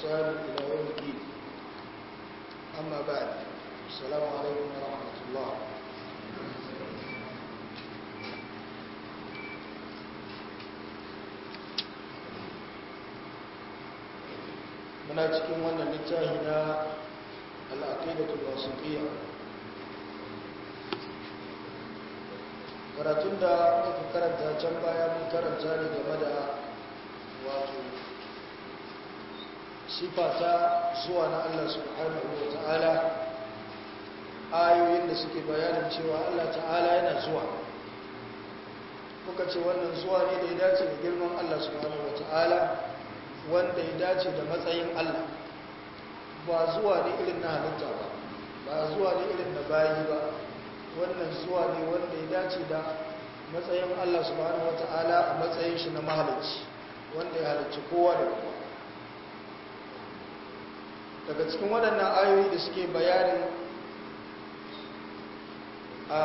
بإحسان إلى يوم الدين أما بعد السلام عليكم ورحمة الله muna cikin wannan littafi na al'aqidatul wasitiyya karatun da muka karanta can baya mun karanta ne game da wato sifata zuwa na Allah subhanahu wa ta'ala ayoyin da suke bayanin cewa Allah ta'ala yana zuwa muka ce wannan zuwa ne da ya dace da girman Allah subhanahu wa ta'ala wanda ya dace da matsayin Allah ba zuwa ne irin na halitta ba ba zuwa ne irin na bayi ba wannan zuwa ne wanda ya dace da matsayin Allah subhanahu wata'ala a matsayin shi na mahalicci wanda ya halicci kowa da kowa daga cikin waɗannan ayoyi da suke bayanin a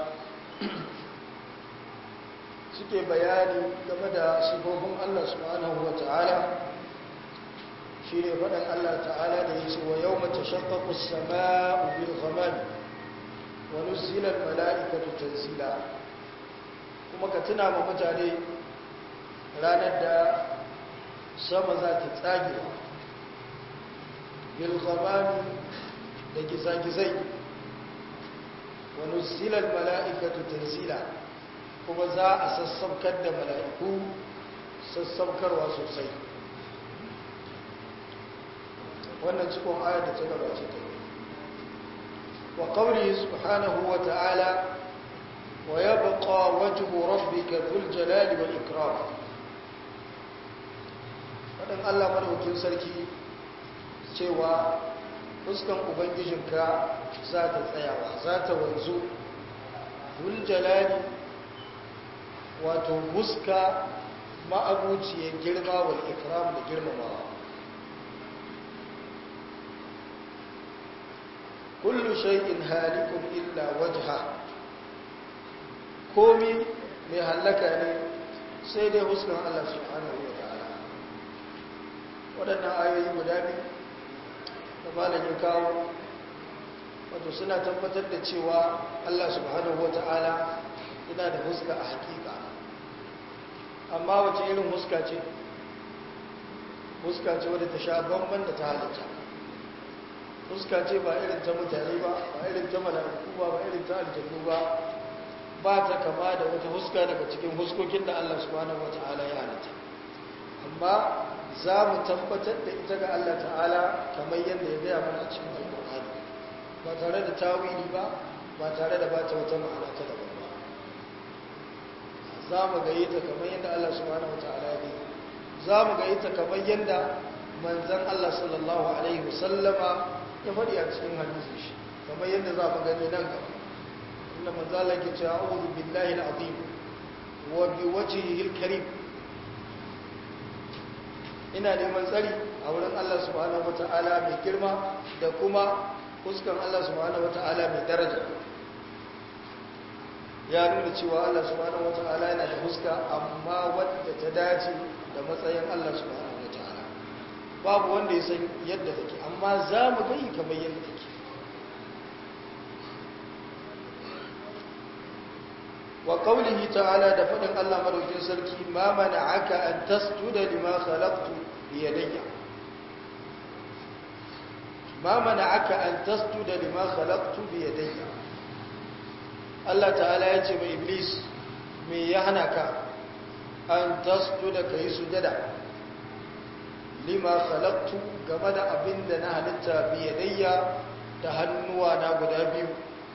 suke bayani game da sifofin Allah subhanahu wata'ala shi ne faɗin Allah ta'ala da ya ce wa yau mace shakkakus sama'u bil ghamami wa nuzilar mala'ikatu tanzila kuma ka tuna ma mutane ranar da sama za ta tsage bil ghamami da gizagizai wa nuzilar mala'ikatu tanzila kuma za a sassaukar da mala'iku sassaukarwa sosai wannan cikin ayar da ta gabace ta wa qawli subhanahu wa ta'ala wa yabqa wajhu rabbika dhul jalali wal ikram wadan Allah madaukin sarki cewa fuskan ubangijinka za ta tsayawa za ta wanzu dhul jalali wato huska ma'abuciyar girma wal ikram da girmamawa kullu shay'in halikun illa wajha komi mai hallaka ne sai dai huskan Allah subhanahu wa ta'ala waɗannan ayoyi guda biyu da malam ya kawo wato suna tabbatar da cewa Allah subhanahu wa ta'ala yana da huska a hakika amma wace irin huska ce huska ce wadda ta sha bamban da ta halitta fuska ce ba irin ta mutane ba ba irin ta mala'iku ba ba irin ta aljannu ba ba ta kama da wata huska daga cikin huskokin da Allah subhanahu wata'ala ya halitta amma za mu tabbatar da ita ga Allah ta'ala kamar yadda ya gaya mana a cikin alƙur'ani ba tare da tawili ba ba tare da bata wata ma'ana ta daban ba za mu gaye ta kamar yadda Allah subhanahu wata'ala ya gaya za mu gaye ta kamar yadda manzan Allah sallallahu alaihi wasallama ya faɗi a cikin hadisi shi kamar yadda za mu gani nan gaba inda manzala ke cewa a'udhu billahi al-azim wa bi wajhihi al-karim ina neman tsari a wurin Allah subhanahu wata'ala mai girma da kuma fuskan Allah subhanahu wata'ala mai daraja ya nuna cewa Allah subhanahu wata'ala yana da fuska amma wadda ta dace da matsayin Allah subhanahu wata'ala babu wanda ya san yadda take amma za mu gani kamar yadda take wa qawlihi ta'ala da fadin Allah madaukin sarki ma mana'aka an tasjuda lima khalaqtu bi yadayya ma mana'aka an tasjuda lima khalaqtu bi yadayya Allah ta'ala ya ce mai iblis me ya hana ka an tasjuda kai sujada lima khalaqtu game da abin da na halitta biyadayya da hannuwa na guda biyu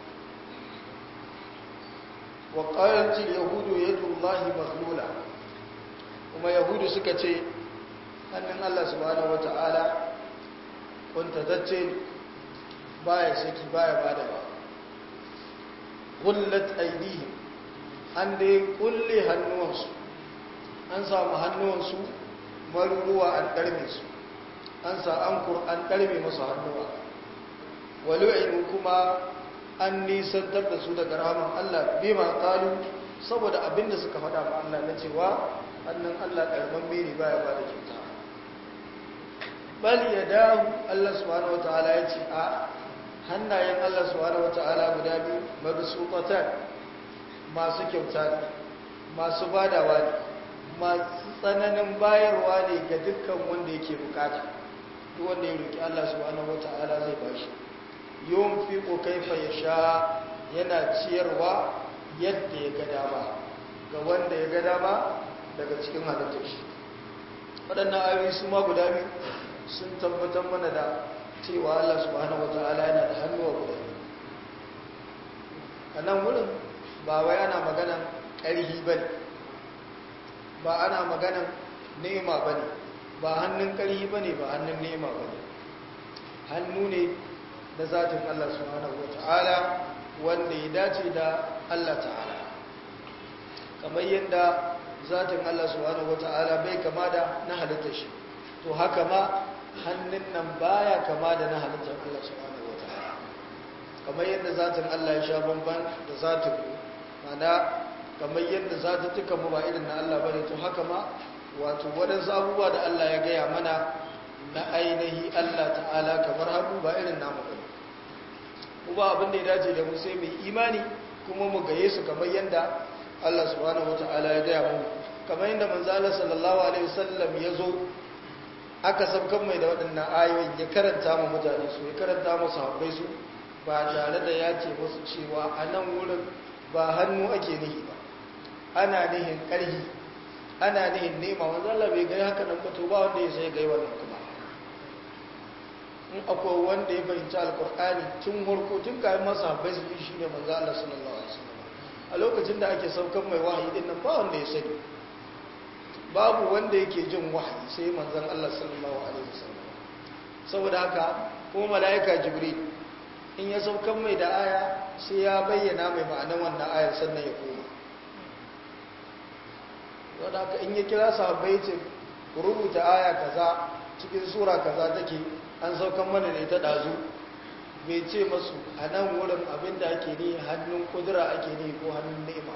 wa qalat yahudu yadullahi maghlula kuma yahudu suka ce hannun Allah subhanahu wataala kuntatacce baya saki baya bada ba gullat aydihim an dai kulle hannuwansu an samu hannuwansu maruruwa an ɗarme su an sa an an ɗarme masu hannuwa walu'inu kuma an nisantar da su daga rahaman Allah bima qalu saboda abinda suka faɗa ma Allah na cewa hannun Allah ƙarfan mene baya ba da kyauta bal yadahu Allah subhanahu wataala ya ce a hannayen Allah subhanahu wataala guda biyu mabsuqatan masu kyauta masu badawa ne masu tsananin bayarwa ne ga dukkan wanda yake bukata duk wanda ya roki Allah subhanahu wataala zai bashi yunfiqu kaifa yasha yana ciyarwa yadda ya ga dama ga wanda ya ga dama daga cikin halittar shi waɗannan ayoyi su ma guda biyu sun tabbatar mana da cewa Allah subhanahu wataala yana da hannuwa guda biyu a nan wurin ba wai ana maganan ƙarhi ba ne ba ana maganan nema ba ne ba hannun ƙarhi ba ne ba hannun nema ba ne hannu ne da zatin Allah subhanahu wata'ala wanda ya dace da Allah ta'ala kamar yadda zatin Allah subhanahu wata'ala bai kama da na halittar shi to haka ma hannun nan baya kama da na halittar Allah subhanahu wata'ala kamar yadda zatin Allah ya sha bamban da zatin mana kamar yadda zatuttukan mu ba irin na Allah bane to haka ma wato waɗansu abubuwa da Allah ya gaya mana na ainihi Allah ta'ala kamar hagu ba irin namu bane kuma abin da ya dace da mu sai mai imani kuma mu gaye su kamar yadda Allah subhanahu wata'ala ya gaya mu kamar yadda manzo Allah sallallahu alaihi wasallam ya zo aka sabkan mai da waɗannan ayoyin ya karanta mu mutane su ya karanta mu sahabbai su ba tare da ya ce musu cewa a nan wurin ba hannu ake nihi ba ana nihin ƙarhi ana nihin nema wanzu Allah bai gai haka nan to ba wanda ya sai gai wannan kuma in akwai wanda ya fahimci alkur'ani tun harko tun kayan masa bai su shi ne manzo Allah sallallahu alaihi wasallam a lokacin da ake saukan mai wahayi din nan ba wanda ya sani babu wanda yake jin wahayi sai manzon Allah sallallahu alaihi wasallam saboda haka ko malaika jibril in ya saukan mai da aya sai ya bayyana mai ma'anar wannan ayar sannan ya koma wadda haka in ya kira sahabbai ce ku rubuta aya kaza cikin sura kaza take an saukan mana da ita dazu bai ce masu a nan wurin abinda ake ne hannun kudura ake ne ko hannun nema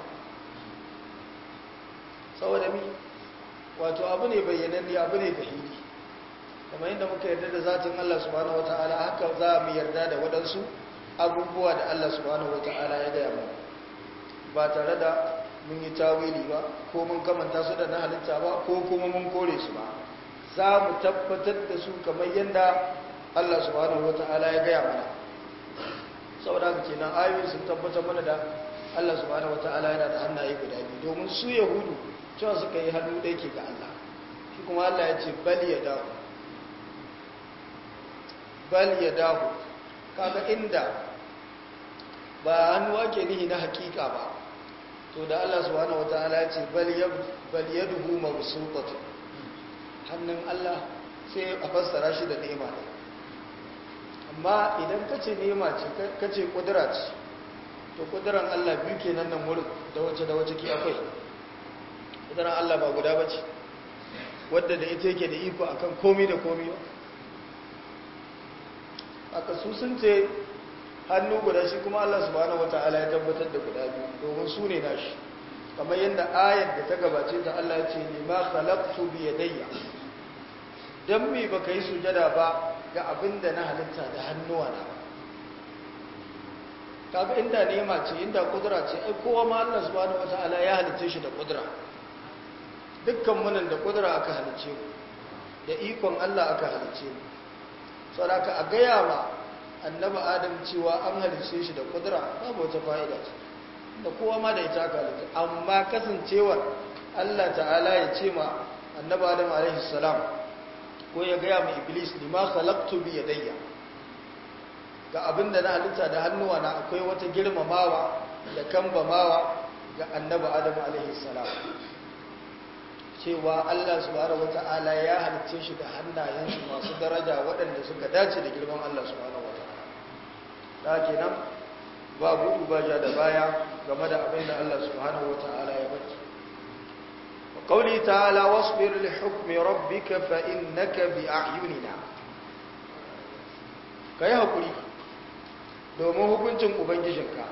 saboda mi wato abu ne bayyananne abu ne fahimi kamar yadda muka yarda da zatin Allah subhanahu wata'ala haka za mu yarda da waɗansu abubuwa da Allah subhanahu wata'ala ya gaya mu ba tare da mun yi tawili ba ko mun kamanta su da na halitta ba ko kuma mun kore su ba za mu tabbatar da su kamar yadda Allah subhanahu wata'ala ya gaya mana saboda haka kenan ayoyi sun tabbatar mana da Allah subhanahu wata'ala yana da hannaye guda biyu domin su yahudu cewa suka yi hannu ɗaya ke ga Allah shi kuma Allah ya ce bal ya dawo bal ya dawo kaga inda ba hannu ake nihi na hakika ba to da Allah subhanahu wataala ya ce bal bal yaduhu mabsuutatu hannun Allah sai a fassara shi da ni'ima ne amma idan kace ni'ima ce kace kudura ce to kuduran Allah biyu kenan nan wurin da wace da wace ki akwai kuduran Allah ba guda bace wadda da ita yake da iko akan komai da komai ba aka su sun ce hannu guda shi kuma Allah subhanahu wataala ya tabbatar da guda biyu domin su ne nashi kamar yadda ayar da ta gabace ta Allah ya ce ni ma khalaqtu bi yadayya dan me baka yi sujada ba ga abinda na halitta da hannuwa na ba kaga inda nema ce inda kudura ce ai kowa ma Allah subhanahu wataala ya halicce shi da kudura dukkan munan da kudura aka halicce mu da ikon Allah aka halicce mu saboda a gaya wa annabi adam cewa an halicce shi da kudura babu wata fa'ida ce da kowa ma da ita aka halicce amma kasancewar Allah ta'ala ya ce ma annabi adam alaihi salam ko ya gaya ma iblis ni ma khalaqtu bi yadayya ga abinda na halitta da hannuwa na akwai wata girmamawa da kambamawa ga annabi adam alaihi salam cewa Allah subhanahu wata'ala ya halicce shi da hannayensu masu daraja waɗanda suka dace da girman Allah subhanahu wata'ala da kenan ba gudu ba ja da baya game da abin da Allah subhanahu wata'ala ya baki qawli ta'ala wasbir li hukmi rabbika fa innaka bi a'yunina kai hakuri domin hukuncin ubangijinka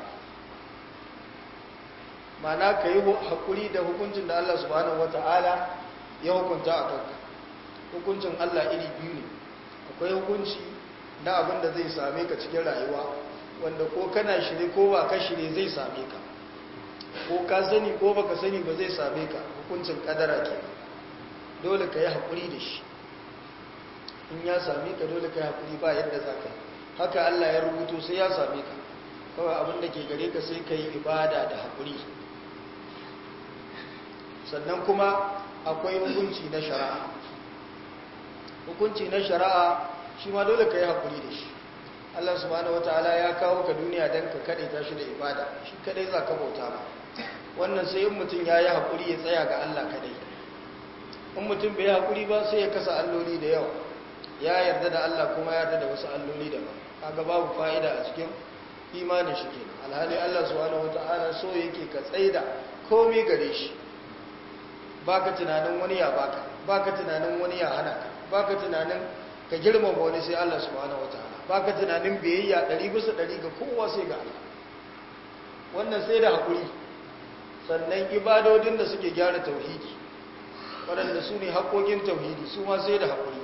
mana ka yi haƙuri da hukuncin da Allah subhanahu wa ta'ala ya hukunta a kanka hukuncin Allah iri biyu ne akwai hukunci na abin da zai same ka cikin rayuwa wanda ko kana shirye ko ba ka shirye zai same ka ko ka sani ko baka sani ba zai same ka hukuncin kadara ke dole ka yi haƙuri da shi in ya same ka dole ka yi haƙuri ba yadda za ka yi haka Allah ya rubuto sai ya same ka kawai abin da ke gare ka sai ka yi ibada da haƙuri sannan kuma akwai hukunci na shari'a hukunci na shari'a shi ma dole ka yi haƙuri da shi Allah subhanahu wataala ya kawo ka duniya don ka kaɗe ta shi da ibada shi kaɗai za ka bauta ba wannan sai in mutum ya yi haƙuri ya tsaya ga Allah kaɗai in mutum bai yi haƙuri ba sai ya kasa alloli da yawa ya yarda da Allah kuma ya yarda da wasu alloli daban kaga babu fa'ida a cikin imanin shi kenan alhali Allah subhanahu wataala so yake ka tsaida komai gare shi baka tunanin wani ya baka baka tunanin wani ya hana ka baka tunanin ka girmama wani sai Allah subhanahu wataala baka tunanin biyayya 100 bisa 100 ga kowa sai ga Allah wannan sai da hakuri sannan ibadodin da suke gyara tauhidi waɗanda su ne haƙoƙin tauhidi su ma sai da hakuri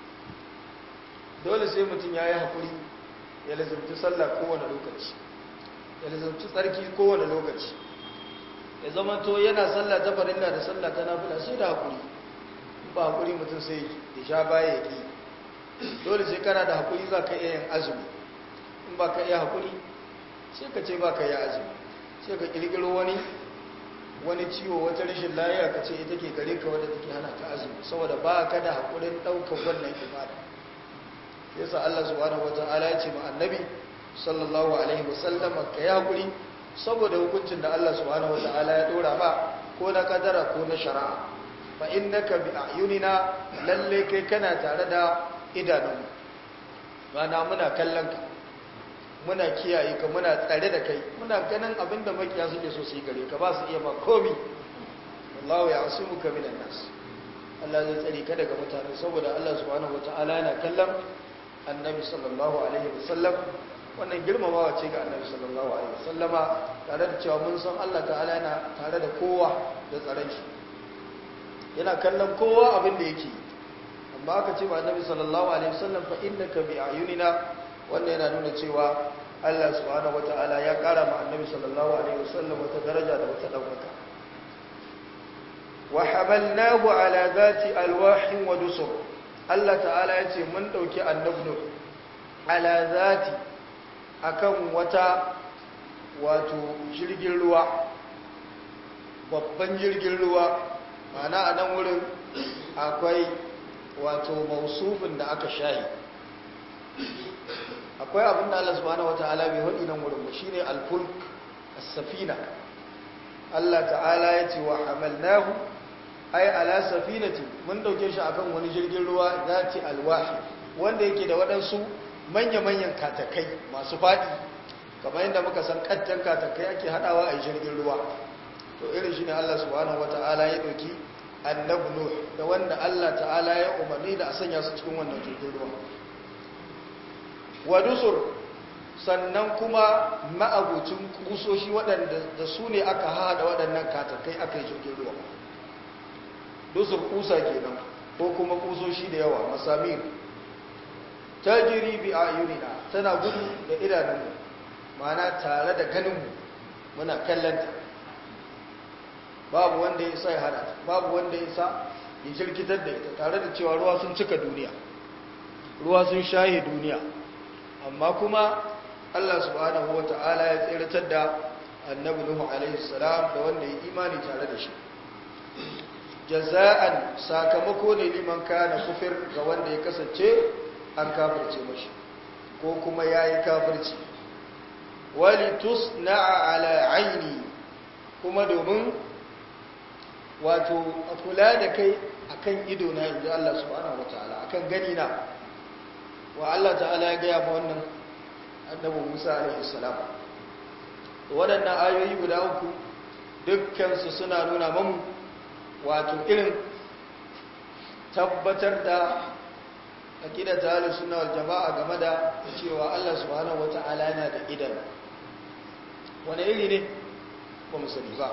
dole sai mutum ya yi hakuri ya lazumci sallah kowane lokaci ya lazumci tsarki kowane lokaci ya zama to yana sallah ta farilla da sallah ta nafila sai da hakuri ba hakuri mutum sai ya sha baya ya ki dole sai kana da hakuri za ka iya yin azumi in ba ka iya hakuri sai ka ce ba ka yi azumi sai ka kirkiro wani wani ciwo wata rashin layiya ka ce ita ke gare ka wadda take hana ka azumi saboda ba ka da hakurin ɗaukar wannan ibada yasa Allah subhanahu wata'ala ya ce ma annabi sallallahu alaihi wasallam ka yi hakuri saboda hukuncin da Allah subhanahu wata'ala ya dora ba ko na kadara ko na shari'a fa innaka bi ayunina lalle kai kana tare da idanunmu mana muna kallon ka muna kiyaye ka muna tsare da kai muna ganin abinda makiya suke so su yi gare ka ba su iya ba komi wallahu ya'simuka minan nas Allah zai tsare ka daga mutane saboda Allah subhanahu wata'ala yana kallon annabi sallallahu alaihi wasallam wannan girmamawa ce ga annabi sallallahu alaihi wasallama tare da cewa mun san Allah ta'ala yana tare da kowa da tsaron shi yana kallon kowa abin da yake amma aka ce ba annabi sallallahu alaihi wasallam fa innaka bi ayunina wannan yana nuna cewa Allah subhanahu wataala ya kara ma annabi sallallahu alaihi wasallam wata daraja da wata daukaka wa hamalnahu ala zati alwahin wa dusur Allah ta'ala ya ce mun dauki annabi ala zati akan wata wato jirgin ruwa babban jirgin ruwa mana a nan wurin akwai wato mausufin da aka shayi akwai abin da Allah subhanahu wata'ala bai haɗi nan wurin ba shine alfulk as-safina Allah ta'ala ya ce wa hamalnahu ay ala safinati mun dauke shi akan wani jirgin ruwa zati alwahi wanda yake da waɗansu manya-manyan katakai masu faɗi kamar yadda muka san ƙattan katakai ake haɗawa a jirgin ruwa to irin shi ne Allah subhanahu wata'ala ya ɗauki annabi Nuh da wanda Allah ta'ala ya umarni da a sanya su cikin wannan jirgin ruwa wa dusur sannan kuma ma'abucin kusoshi waɗanda da su ne aka haɗa waɗannan katakai aka yi jirgin ruwa dusur kusa kenan ko kuma kusoshi da yawa masamir tajiri bi ayunina tana gudu da idanunmu mana tare da ganinmu muna kallanta babu wanda ya isa ya hada babu wanda ya isa ya jirkitar da ita tare da cewa ruwa sun cika duniya ruwa sun shahe duniya amma kuma Allah subhanahu wata'ala ya tsiratar da annabi Nuhu alaihi salam da wanda ya imani tare da shi jaza'an sakamako ne liman kana kufir ga wanda ya kasance an kafirce mashi ko kuma ya yi kafirci wali tusna'a ala aini kuma domin wato a kula da kai akan ido na inji Allah subhanahu wataala akan gani na wa Allah ta'ala ya gaya ma wannan annabi Musa alaihi salam waɗannan ayoyi guda uku dukkansu suna nuna mamu wato irin tabbatar da aqida ta ahlus sunna wal jamaa game da cewa Allah subhanahu wataala yana da idan wani iri ne ba mu sani ba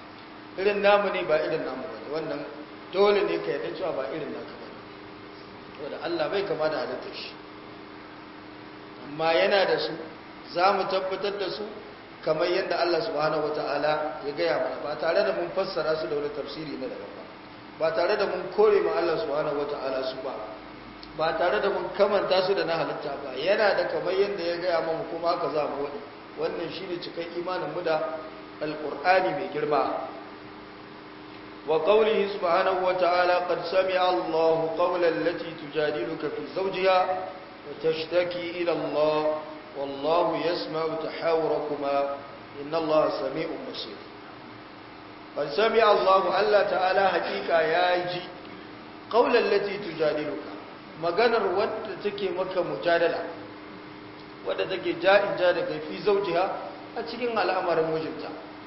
irin namu ne ba irin namu ba wannan dole ne ka yadda cewa ba irin naka ba wadda Allah bai kama da halittar shi amma yana da su za mu tabbatar da su kamar yadda Allah subhanahu wata'ala ya gaya mana ba tare da mun fassara su da wani tafsiri na daban ba ba tare da mun kore ma Allah subhanahu wata'ala su ba ba tare da mun kamanta su da na halitta ba yana da kamar yadda ya gaya mamu kuma haka za mu wani wannan shine cikin imanin mu da alqur'ani mai girma wa qawlihi subhanahu wata'ala qad sami'a Allahu qawlan allati tujadiluka fi zawjiha wa tashtaki ila Allah والله يسمع تحاوركما إن الله سميع بصير قد سمع الله الله تعالى حقيقة ياجي قول التي تجادلك maganar wadda take maka mujadala wadda take ja'in ja daga fi zaujiha a cikin al'amarin mijinta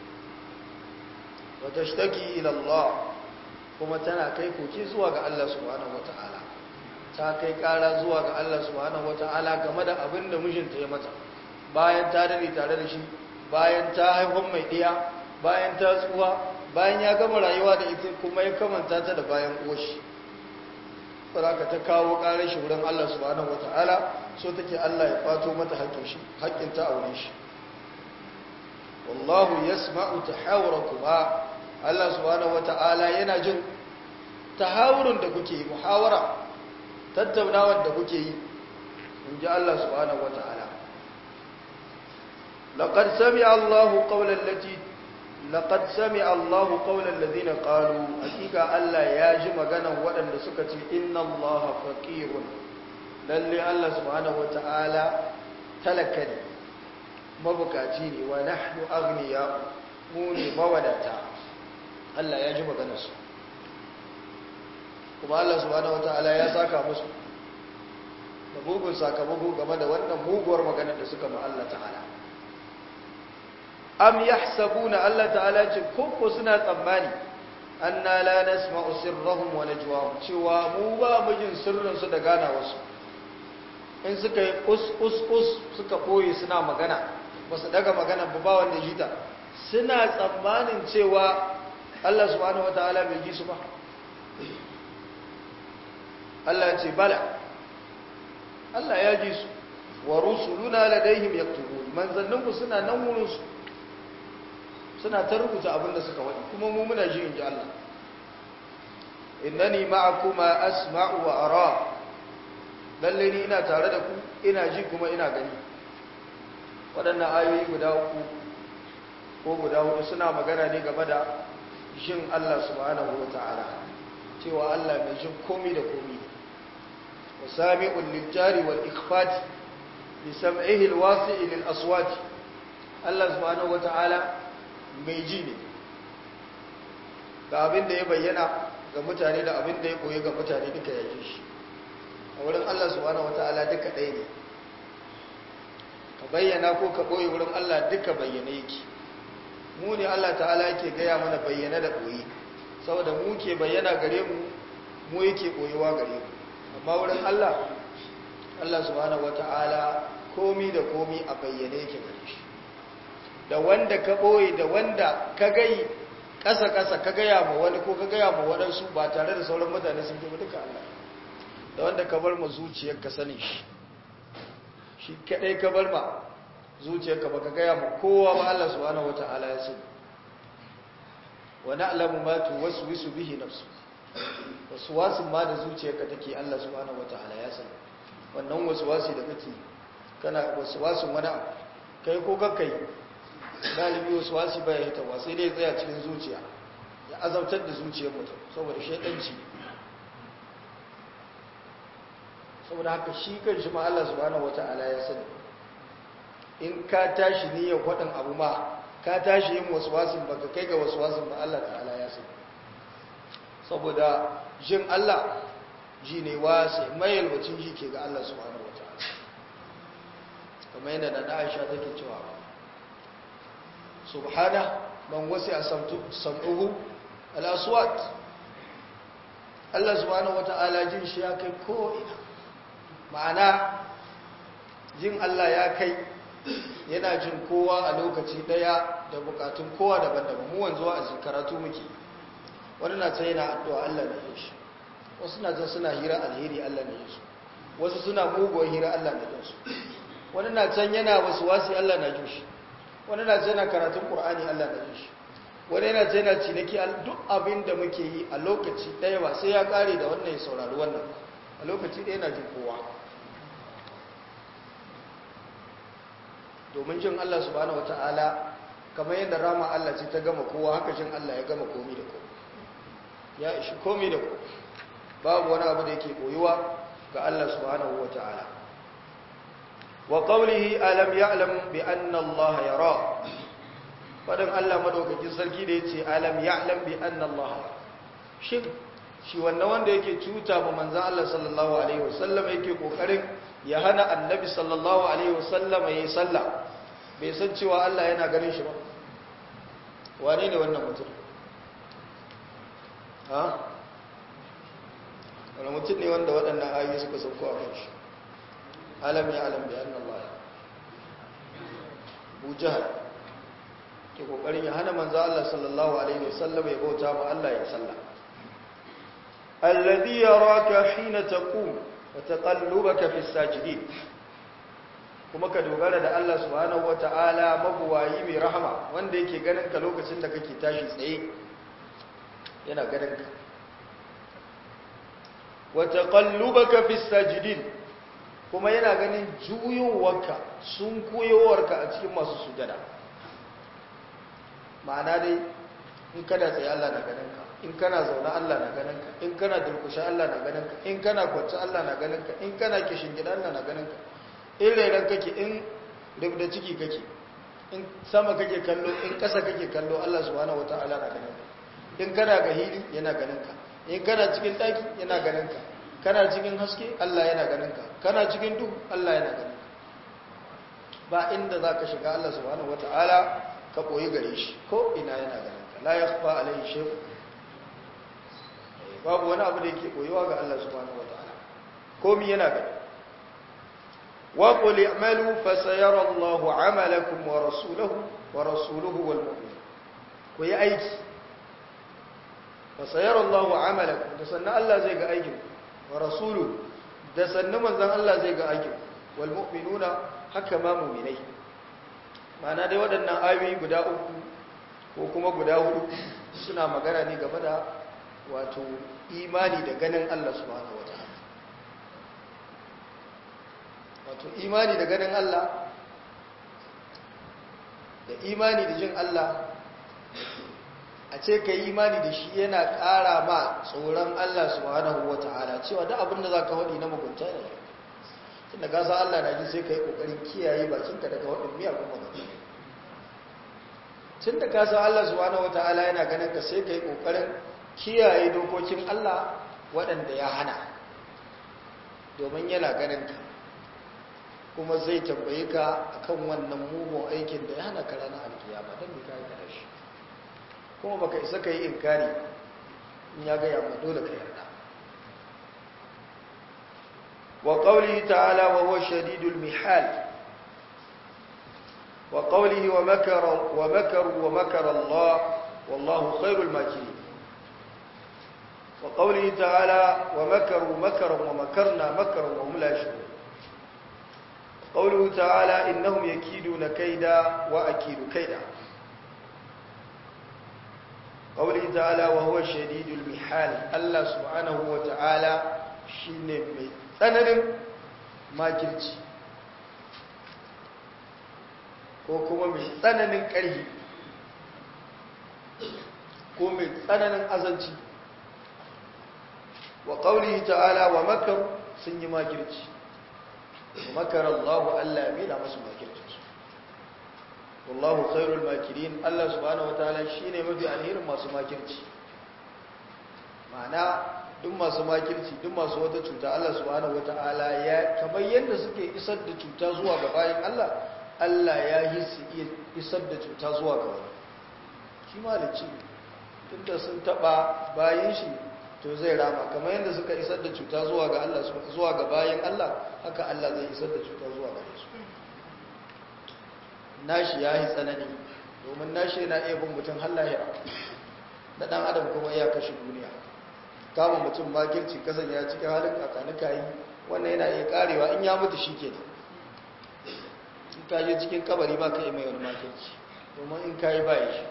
wa tashtaki ila Allah kuma tana kai koki zuwa ga Allah subhanahu wataala ta kai kara zuwa ga Allah subhanahu wata'ala game da abin da mijinta ya mata bayan ta dare tare da shi bayan ta haifan mai ɗiya bayan ta tsuwa bayan ya gama rayuwa da ita kuma ya kamanta ta da bayan uwashi saraka ta kawo ƙarar shi wurin Allah subhanahu wata'ala so take Allah ya fato mata haƙƙin shi haƙƙin ta aure shi wallahu yasma'u tahawurakuma Allah subhanahu wata'ala yana jin tahawurun da kuke yi muhawara tattaunawar da kuke yi in ji Allah subhanahu wata'ala laqad sami'a Allahu qawlan lati laqad sami'a Allahu qawlan ladina qalu hakika Allah ya ji maganan waɗanda suka ce inna Allaha faqirun lalle Allah subhanahu wata'ala talaka ne mabukaci ne wa nahnu aghniya mu ne mawadata Allah ya ji maganarsu kuma Allah subhanahu wataala ya saka musu da mugun sakamako game da wannan muguwar maganar da suka ma Allah ta'ala am yahsabuna Allah ta'ala ce koko suna tsammani anna la nasma'u sirrahum wa najwahum cewa mu ba mu jin sirrin su da gana wasu in suka yi us us us suka koyi suna magana ba su daga magana ba ba wanda jita suna tsammanin cewa Allah subhanahu wataala bai ji su ba Allah ya ce bala Allah ya ji su wa rusuluna ladaihim yaktubun manzanninmu suna nan wurin su suna ta rubuta abinda suka wadi kuma mu muna ji inji Allah innani ma'akuma asma'u wa ara lalle ni ina tare da ku ina ji kuma ina gani waɗannan ayoyi guda uku ko guda hudu suna magana ne game da jin Allah subhanahu wa ta'ala cewa Allah mai jin komi da komi wa sami'ul lijari wal ikhfati bi sam'ihi alwasi'i lil aswati Allah subhanahu wata'ala mai ji ne ga abin da ya bayyana ga mutane da abin da ya koyi ga mutane duka ya ji shi a wurin Allah subhanahu wata'ala duka ɗaya ne ka bayyana ko ka ɓoye wurin Allah duka bayyana yake mu ne Allah ta'ala yake gaya mana bayyana da ɓoye saboda mu ke bayyana gare mu mu yake ɓoyewa gare mu amma wurin Allah Allah subhanahu wata'ala komi da komi a bayyane yake gare shi da wanda ka ɓoye da wanda ka gai ƙasa-ƙasa ka gaya ma wani ko ka gaya ma waɗansu ba tare da sauran mutane sun ba duka Allah da wanda ka bar ma zuciyar ka sani shi shi kaɗai ka bar ma zuciyar ka baka gaya ma kowa ba Allah subhanahu wata'ala ya sani wa na'lamu ma tuwaswisu bihi nafsu waswasin ma da zuciyarka take Allah subhanahu wata'ala ya sani wannan waswasi da kake kana waswasin wani abu kai ko kakkai galibi waswasi ba ya hita sai dai tsaya cikin zuciya ya azabtar da zuciyar mutum saboda shaidanci saboda haka shi kan shi ma Allah subhanahu wata'ala ya sani in ka tashi niyyar faɗin abu ma ka tashi yin waswasin baka kai ga waswasin ba Allah ta'ala ya sani saboda jin Allah ji ne wasi mai yalwacin ji ke ga Allah subhanahu wata'ala kamar yadda da Aisha take cewa subhana man wasi a sam'uhu al-aswat Allah subhanahu wata'ala jin shi ya kai ko ina ma'ana jin Allah ya kai yana jin kowa a lokaci daya da bukatun kowa daban-daban mu wanzu a karatu muke wani na ta yana addu'a Allah da shi wasu na can suna hira alheri Allah na jinsu wasu suna muguwar hira Allah na jinsu wani na can yana wasu wasi Allah na jin shi wani na can yana karatun Qur'ani Allah na jin shi wani yana can yana ciniki duk abin da muke yi a lokaci ɗaya ba sai ya ƙare da wannan ya saurari wannan a lokaci ɗaya na jin kowa domin jin Allah subhanahu wata'ala kamar yadda rama Allah ce ta gama kowa haka jin Allah ya gama komi da komi ya ishi komi da komi babu wani abu da yake koyuwa ga Allah subhanahu wata'ala wa qawlihi alam ya'lam bi anna Allah yara fadan Allah madaukakin sarki da yace alam ya'lam bi anna Allah shin shi wannan wanda yake cuta ba manzon Allah sallallahu alaihi wasallam yake kokarin ya hana annabi sallallahu alaihi wasallam yayi sallah bai san cewa Allah yana ganin shi ba wane ne wannan mutum ha wani mutum ne wanda waɗannan ayoyi suka sauko a kan shi alam ya alam bi anna Allah Abu Jahal ke kokarin ya hana manzo Allah sallallahu alaihi wasallam ya bauta ma Allah ya sallah alladhi yaraka hina taqum wa taqallubaka fi sajidin kuma ka dogara da Allah subhanahu wata'ala mabuwayi mai rahama wanda yake ganin ka lokacin da kake tashi tsaye yana ganin ka wa taqallubaka fi sajidin kuma yana ganin juyowarka sun koyowarka a cikin masu sujada ma'ana dai in kana tsaye Allah na ganin ka in kana zaune Allah na ganin ka in kana durkushe Allah na ganin ka in kana kwance Allah na ganin ka in kana kishin gida Allah na ganin ka in rairan kake in rubda ciki kake in sama kake kallo in ƙasa kake kallo Allah subhanahu wata'ala na ganin ka in kana ga hili yana ganin ka in kana cikin daki yana ganin ka kana cikin haske Allah yana ganin ka kana cikin duhu Allah yana ganin ka ba inda zaka shiga Allah subhanahu wata'ala ka koyi gare shi ko ina yana ganin ka la yakhfa alayhi shay'un babu wani abu da yake koyuwa ga Allah subhanahu wata'ala komai yana ganin وقل اعملوا فسيرى الله عملكم ورسوله ورسوله والمؤمنين كوي ايكي فسيرى الله عملكم دسنا الله زي ga aikin ورسوله دسنا manzon Allah zai ga aikin والمؤمنون haka ma mu'minai ma'ana dai waɗannan ayoyi guda uku ko kuma guda hudu suna magana ne game da wato imani da ganin Allah subhanahu wataala wato imani da ganin Allah da imani da jin Allah a ce ka yi imani da shi yana ƙara ma tsoron Allah subhanahu wa ta'ala cewa da abinda za ka waɗi na mugunta ne tunda ka san Allah na ji sai ka yi ƙoƙarin kiyaye bakinka daga waɗin miyagun magana tun da ka san Allah subhanahu wa ta'ala yana ganin ka sai ka yi ƙoƙarin kiyaye dokokin Allah waɗanda ya hana domin yana ganin ka kuma zai tambaye ka akan wannan mugun aikin da ya hana ka ranar alkiyama don mai kayi da shi kuma baka isa ka yi inkari in ya gaya ma dole ka yarda wa qawlihi ta'ala wa huwa shadidul mihal wa qawlihi wa makara wa makaru wa makara Allah wallahu khairul makirin wa qawlihi ta'ala wa makaru makaran wa makarna makaran wa hum la yashurun قوله تعالى إنهم يكيدون كيدا وأكيد كيدا قوله تعالى وهو شديد المحال الله سبحانه وتعالى شين مي tsananin makirci ko kuma mai tsananin ƙarhi ko mai tsananin azanci wa ƙaunihi ta'ala wa makar sun yi makirci makar Allah Allah ya mila masu makircinsu wallahu khairul makirin Allah subhanahu wataala shine mafi alherin masu makirci ma'ana duk masu makirci duk masu wata cuta Allah subhanahu wataala ya kamar yadda suke isar da cuta zuwa ga bayan Allah Allah ya yi su iya isar da cuta zuwa ga wani shi malici tunda sun taba bayan shi to zai rama kamar yadda suka isar da cuta zuwa ga Allah zuwa ga bayan Allah haka Allah zai isar da cuta zuwa ga su nashi ya yi tsanani domin nashi yana iya bin mutum har lahira da ɗan adam kuma ya kashe duniya kama mutum makirci kasanya cikin halin kakanuka yi wannan yana iya karewa in ya mutu shi ke in ka je cikin kabari ba ka yi mai wani makirci domin in ka yi ba shi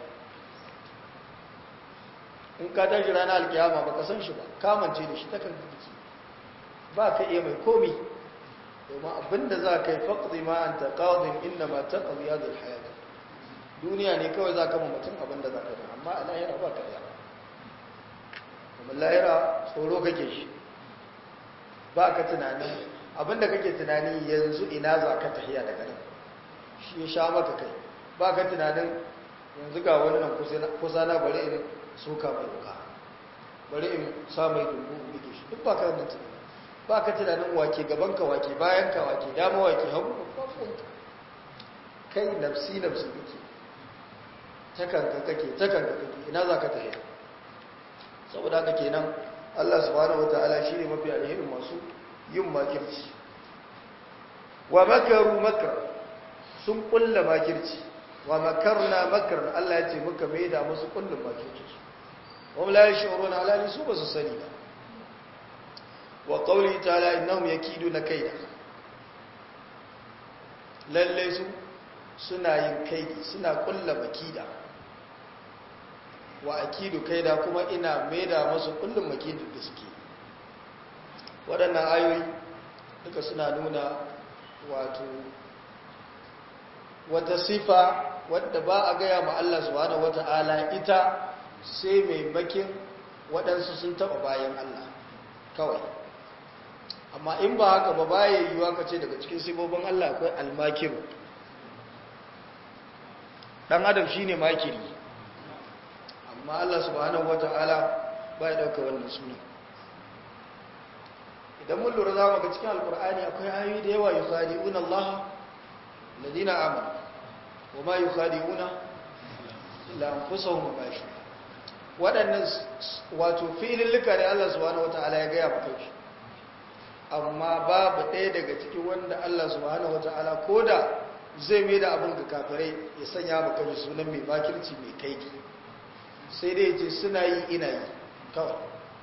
in ka tashi ranar alkiyama ba ka san shi ba kamance da shi ta kan kiki ba ka iya mai komi domin abinda za ka yi faƙi ma an taƙaɗin inda ma ta ƙaziya da hayata duniya ne kawai za ka ma mutum abinda za ka da amma a lahira ba ka iya kuma lahira tsoro kake shi ba ka tunani abinda kake tunani yanzu ina za ka tahiya daga nan shi ya sha maka kai ba ka tunanin yanzu ga wani nan kusa na bari in soka mai wuka bari in sa mai dungu bige shi duk ba ka nan tunani ba ka tunanin wake gaban ka wake bayan ka wake dama wake hagu kai nafsi nafsi kake takanka kake takanka kake ina za ka tahiya saboda haka kenan Allah subhanahu wataala shine mafi alherin masu yin makirci wa makaru makar sun kulla makirci wa makarna makar Allah ya ce muka maida musu kullun makirci wa la yashuruna ala su ba su sani ba wa qawli ta'ala innahum yakiduna kaida lalle su suna yin kaidi suna kulla makida wa akidu kaida kuma ina maida masu kullum makidu da suke waɗannan ayoyi duka suna nuna wato wata sifa wadda ba a gaya ma Allah subhanahu wata'ala ita sai mai makin waɗansu sun taɓa bayan Allah kawai amma in ba haka ba baya yiwuwa ka ce daga cikin sifofin Allah akwai almakiru ɗan adam shine makiri amma Allah subhanahu wata'ala ba ya dauka wannan suna idan mun lura za mu ga cikin alkur'ani akwai ayoyi da yawa yukhadi'una Allah alladhina amanu wa ma yukhadi'una illa anfusahum wa ma yashurun waɗannan wato fi'ilillika da Allah subhanahu wata'ala ya gaya maka shi amma babu ɗaya daga cikin wanda Allah subhanahu wata'ala koda zai mai da abin ga kafirai ya sanya maka sunan mai makirci mai kaiki sai dai ce suna yi ina yi kawai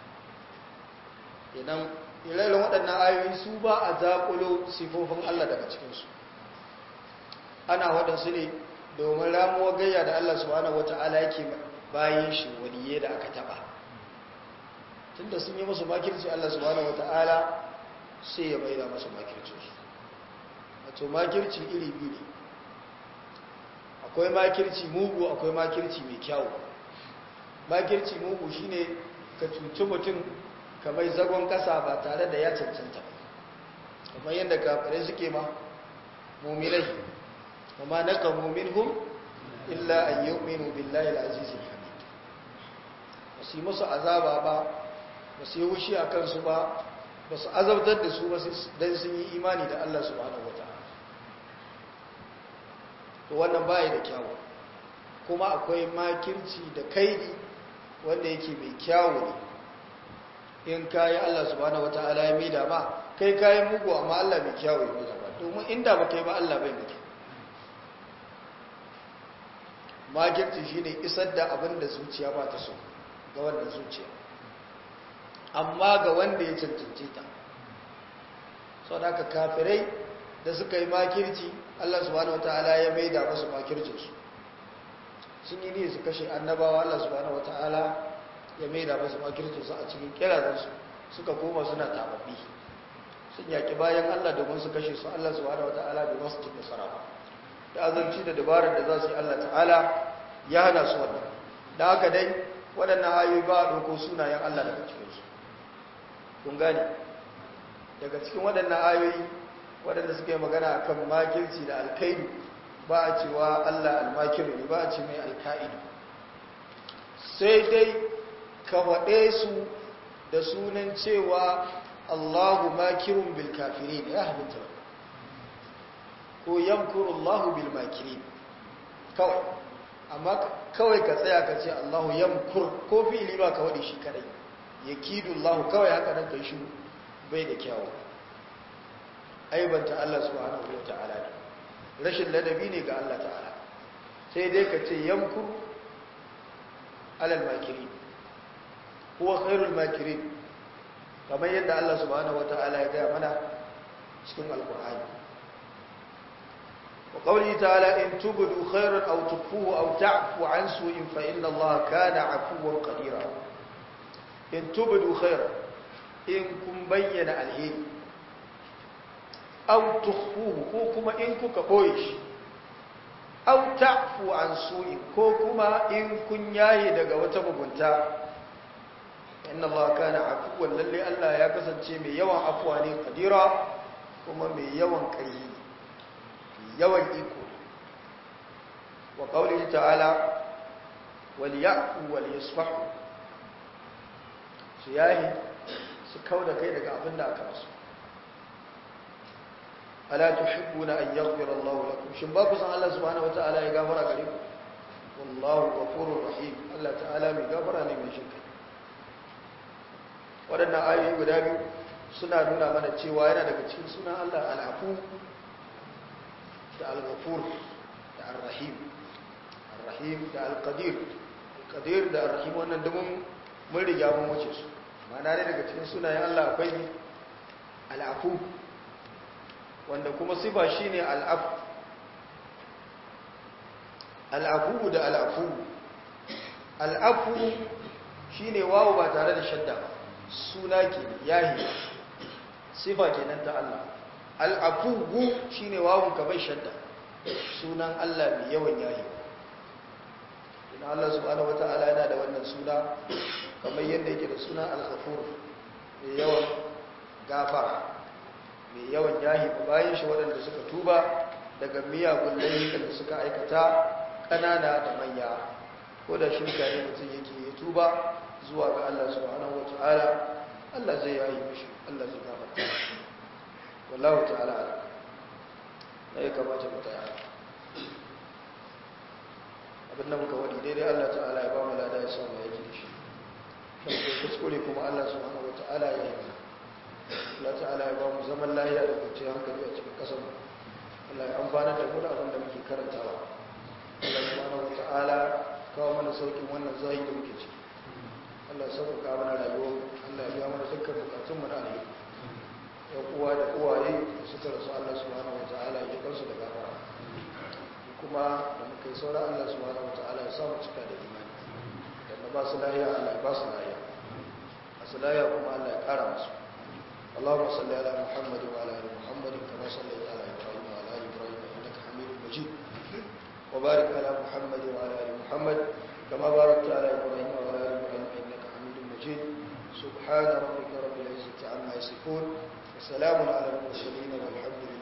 idan irayen waɗannan ayoyi su ba a zaƙulo sifofin Allah daga cikinsu ana waɗansu ne domin ramuwa gayya da Allah subhanahu wata'ala yake bayan shi waliye da aka taɓa tunda sun yi musu makirci Allah subhanahu wata'ala sai ya maida musu makircinsu wato makirci iri biyu ne akwai makirci mugu akwai makirci mai kyawu makirci mugu shine ka cuci mutum kamar zagon kasa ba tare da ya cancanta kamar yadda kafirai suke ma muminai kuma na ka muminhum illa an yi uminu billahi al'azizin hamid ba su yi musu azaba ba ba su yi wushi a kansu ba ba su azabtar da su ba don sun yi imani da Allah subhanahu wa ta'ala to wannan baya da kyawu kuma akwai makirci da kaidi wanda yake mai kyawu ne in kayi Allah subhanahu wata'ala ya mida ba kai kayi mugu amma Allah mai kyawu ya mida ba domin inda ba kai ba Allah bai mutu makirci shine isar da abin da zuciya ba ta so ga wannan zuciya amma ga wanda ya cancanci ta sau da aka kafirai da suka yi makirci Allah subhanahu wata'ala ya maida masu makircinsu sun yi ne su kashe annabawa Allah subhanahu wata'ala ya maida masu makircinsu a cikin kirazansu suka koma suna tababbi sun yaki bayan Allah domin su kashe su Allah subhanahu wata'ala bai masu cikin nasara ba da azanci da dabarar da za su yi Allah ta'ala ya hana su wannan da haka dai waɗannan ayoyi ba a ɗauko sunayen Allah daga cikinsu kun gane daga cikin waɗannan ayoyi waɗanda suka yi magana a kan makirci da alkaidu ba a cewa Allah almakiru ne ba a ce mai alka'idu sai dai ka waɗe su da sunan cewa Allahu makirun bil kafirin ya halitta ko yamkuru Allahu bil makirin kawai amma kawai ka tsaya ka ce Allahu yamkur ko fi'ili ba ka waɗe shi kadai yakidu Allahu kawai haka nan kai shi bai da kyawu aibanta Allah subhanahu wa ta'ala ne rashin ladabi ne ga Allah ta'ala sai dai ka ce yamkuru alal makiri huwa khairul makirin kamar yadda Allah subhanahu wataala ya gaya mana cikin alqur'ani wa qawli ta'ala in tubdu khairan aw tukfuhu aw ta'fu an su'in fa inna Allah kana 'afuwan qadira in tubdu khairan in kun bayyana alheri aw tukhfuhu ko kuma in kuka boye shi aw ta'fu an su'in ko kuma in kun yaye daga wata mugunta inna Allah kana afuwan lalle Allah ya kasance mai yawan afuwa ne kadira kuma mai yawan ƙarfi yawan iko wa qawlihi ta'ala wal ya'fu wal yasfahu su yayi su kauda kai daga abin da aka rasu ala tuhibbuna an yaghfira Allahu lakum shin ba ku san Allah subhanahu wata'ala ya gafara gare ku wallahu ghafurur rahim Allah ta'ala mai gafara ne mai shirka waɗannan ayoyi guda biyu suna nuna mana cewa yana daga cikin sunan Allah al'afu da al-ghafur da ar-rahim ar-rahim da al-qadir al-qadir da ar-rahim wannan dumin mun riga mun wuce su ma'ana ne daga cikin sunayen Allah akwai al'afu wanda kuma sifa shine al'afu al'afu da al'afu al'afu shine wawo ba tare da shadda ba suna ke yahi sifa kenan ta Allah al'afugu shi ne wawon ka bai shadda sunan Allah mai yawan yahi ina Allah subhanahu wa ta'ala yana da wannan suna kamar yadda yake da suna al-ghafur mai yawan gafara mai yawan yahi bayan shi waɗanda suka tuba daga miyagun laifukan da suka aikata ƙanana da manya ko da shirka ne mutum yake ya tuba zuwa ga Allah subhanahu wa ta'ala Allah zai yayi mishi Allah zai gafarta wallahu ta'ala ala da ya kamata mu tsaya abinda muka wadi daidai Allah ta'ala ya ba mu lada ya samu yaki da shi kan ko kuskure kuma Allah subhanahu wa ta'ala ya yi Allah ta'ala ya ba mu zaman lafiya da kwanciyar hankali a cikin kasar mu Allah ya amfana da mu da abin da muke karantawa Allah subhanahu wa ta'ala kawo mana saukin wannan zahiri da muke ciki Allah sauƙaƙa mana rayuwar Allah ya biya mana dukkan bukatun mu na alheri ya uwa da uwaye da suka rasu Allah subhanahu wataala ya kansu da gafara kuma da muka yi saura Allah subhanahu wataala ya samu cika da imani da ba su lahiya Allah ya ba su lahiya masu lahiya kuma Allah ya kara musu اللهم صل على محمد وعلى ال محمد كما صليت على ابراهيم وعلى ال ابراهيم انك حميد مجيد وبارك على محمد وعلى ال محمد كما باركت على ابراهيم وعلى ال ابراهيم انك حميد مجيد سبحان ربك رب العزه عما يصفون وسلام على المرسلين والحمد لله